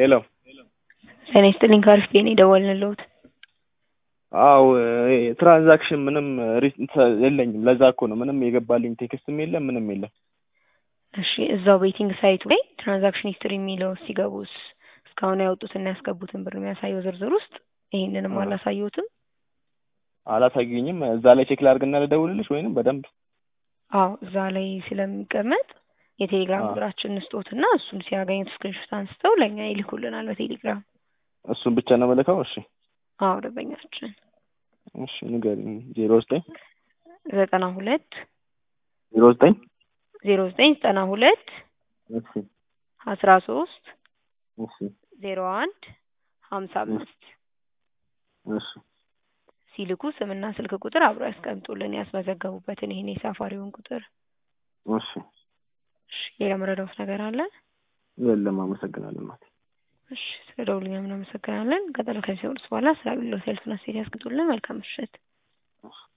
ሄሎ ጤና ይስጥልኝ ከአሪፍ ቤት ነው የደወልንልዎት። አው ትራንዛክሽን ምንም ሪ- እንትን የለኝም። ለዛ እኮ ነው ምንም የገባልኝ ቴክስትም የለም ምንም የለም። እሺ እዛው ቤቲንግ ሳይቱ ላይ ትራንዛክሽን ሂስትሪ የሚለው ሲገቡስ እስካሁን ያወጡትና ያስገቡትን ብር የሚያሳየው ዝርዝር ውስጥ ይሄንንም አ- አላሳየሁትም። አላሳየኝም። እዛ ላይ ቼክ ላድርግና ልደውልልሽ ወይንም በደንብ አዎ እዛ ላይ ስለሚቀመጥ የቴሌግራም አ- ቁጥራችን እንስጦትና እሱን ሲያገኙት ስክሪንሾት አንስተው ለእኛ ይልኩልናል በቴሌግራም። እሱን ብቻ ነው የምልከው። እሺ አዎ ደንበኛችን እሺ ንገሪኝ። ዜሮ ዘጠኝ ዘጠና ሁለት ዜሮ ዘጠኝ ዜሮ ዘጠኝ ዘጠና ሁለት እሺ አስራ ሶስት እሺ ዜሮ አንድ ሀምሳ አምስት እሺ ሲልኩ ስምና ስልክ ቁጥር አብሮ ያስቀምጡልን ያስመዘገቡበትን ይሄን የሳፋሪውን ቁጥር። እሺ እሺ ሌላ መረዳት ነገር አለ? የለም። አመሰግናለሁ እናቴ። እሺ ስለ ደውሉኛ እናመሰግናለን። ቀጠሮ ከዚህ በኋላ ስለ አገልግሎት ያሉትን አስተያየት ያስቀምጡልን። መልካም ምሽት።